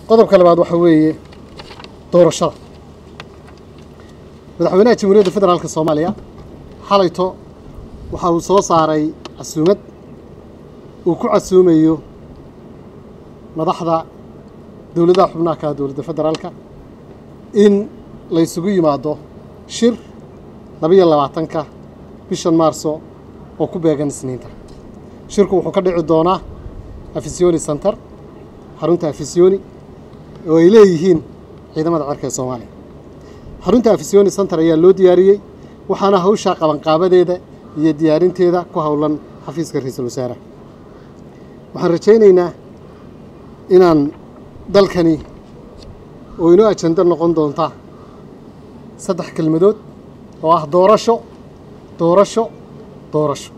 qodobka labaad waxa weeye doorashada madaxweynaha jamhuuriyadda federaalka soomaaliya xalayto waxa uu soo saaray casuumad uu ku casuumayo madaxda dowladaha xubnaha ka dowladda federaalka in la ysugu yimaado shir labiyo labaatanka bishan maarso oo ku beegan isniinta shirku wuxuu ka dhici doonaa afisiyoni center xarunta afisiyoni oo ay leeyihiin ciidamada cerka ee soomaaliya xarunta afisiyoni center ayaa loo diyaariyey waxaana hawshaa qabanqaabadeeda iyo diyaarinteeda ku howlan xafiiska ra-iisul wasaaraha waxaan rajaynaynaa inaan dalkani oo inoo ajando noqon doonta saddex kelmadood oo ah doorasho doorasho doorasho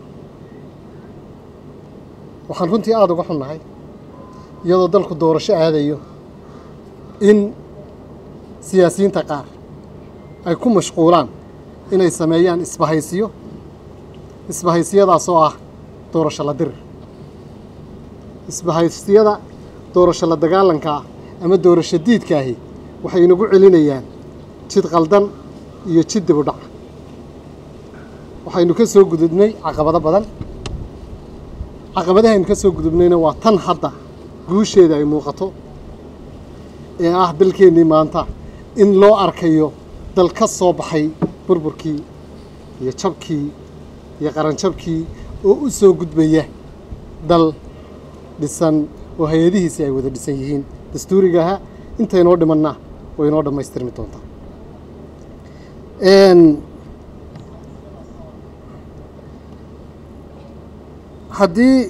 waxaan runtii aada uga xunnahay iyadoo dalku doorasho aadayo in siyaasiyiinta qaar ay ku mashquulaan inay sameeyaan isbahaysiyo isbahaysiyadaas oo ah doorasho la dirir isbahaysiyada doorasho la dagaalanka ah ama doorasho diidkaahi waxay inagu celinayaan jid qaldan iyo jid dib u dhaca waxaynu ka soo gudubnay caqabado badan caqabadahaynu ka soo gudubnayna waa tan hadda guusheeda ay muuqato ee ah dalkeennii maanta in loo arkayo dal ka soo baxay burburkii iyo jabkii iyo qaranjabkii oo u soo gudbaya dal dhisan oo hay-adihiisii ay wada dhisan yihiin dastuuriga ahaa intaynoo dhimanna way inoo dhammaystirmi doontaa haddii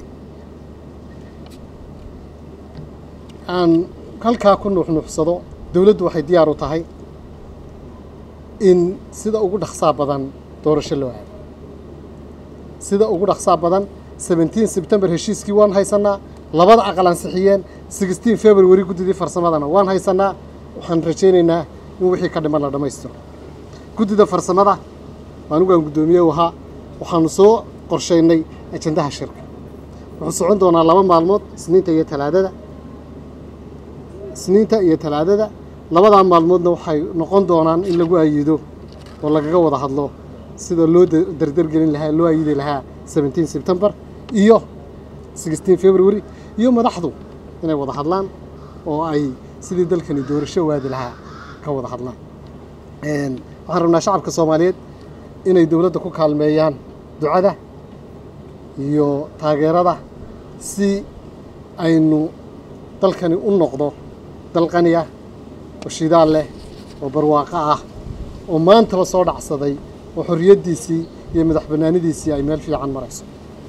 aan halkaa ku nuuxnuuxsado dowladdu waxay diyaar u tahay in sida ugu dhaqsaa badan doorasho loo aado sida ugu dhaqsaa badan seventeen sebtembar heshiiskii waan haysanaa labada aqal ansixiyeen sixteen february guddidii farsamadana waan haysanaa waxaan rajaynaynaa in wixii ka dhiman la dhammaystiro guddida farsamada anigu aan guddoomiye u ahaa waxaanu soo qorshaynay ajandaha shirka wuxuu socon doonaa laba maalmood isniinta iyo talaadada isniinta iyo talaadada labadaa maalmoodna waxay noqon doonaan in lagu ayido oo lagaga wada hadlo sida loo dardargelin lahaa loo ayidi lahaa seventeen sebtembar iyo sixteen february iyo madaxdu inay wada hadlaan oo ay sidii dalkani doorasho waadi lahaa ka wada hadlaan waxaan rabnaa shacabka soomaaliyeed inay dowladda ku kaalmeeyaan ducada iyo taageerada si aynu dalkani u noqdo dal qani ah oo shidaal leh oo barwaaqo ah oo maantaba soo dhacsaday oo xorriyaddiisii iyo madax bannaanidiisii ay meel fiican marayso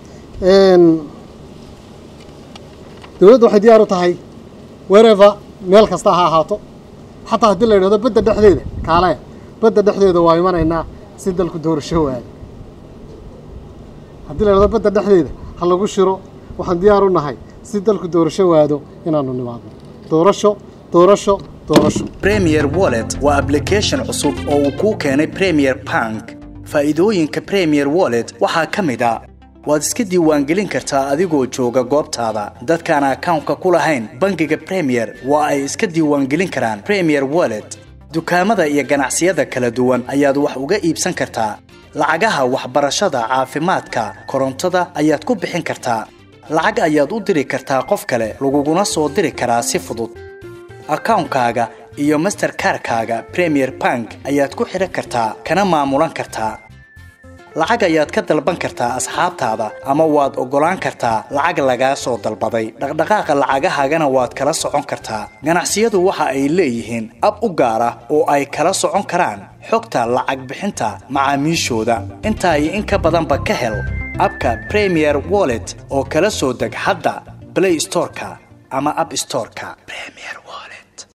dowladdu waxay diyaar u tahay wereva meel kasta ha ahaato xataa haddii la yidhahdo badda dhexdeeda kaalaya badda dhexdeeda waa imanaynaa si dalku doorasho waada haddii la yidhahdo badda dhexdeeda ha lagu shiro waxaan diyaar u nahay si dalku doorasho waado inaanu nimaadno doorasho doorasho doorasho premier wallet waa application cusub oo uu kuu keenay premier bank faa'iidooyinka premier wallet waxaa ka mid a waad iska diiwaangelin kartaa adigoo jooga goobtaada dadkaan akawnka ku lahayn bangiga premier waa ay iska diiwaangelin karaan premier wallet dukaamada iyo ganacsiyada kala duwan ayaad wax uga iibsan kartaa lacagaha waxbarashada caafimaadka korontada ayaad ku bixin kartaa lacag ayaad u diri kartaa qof kale laguguna soo diri karaa si fudud akawnkaaga iyo masterkarkaaga premier bank ayaad ku xidhan kartaa kana maamulan kartaa lacag ayaad ka dalban kartaa asxaabtaada ama waad oggolaan kartaa lacag lagaa soo dalbaday dhaqdhaqaaqa lacagahaagana waad kala socon kartaa ganacsiyadu waxa ay leeyihiin ab u gaar ah oo ay kala socon karaan xogta lacag bixinta macaamiishooda intaa iyo in ka badanba ka hel abka premier wallet oo kala soo deg hadda blay storeka ama ab storeka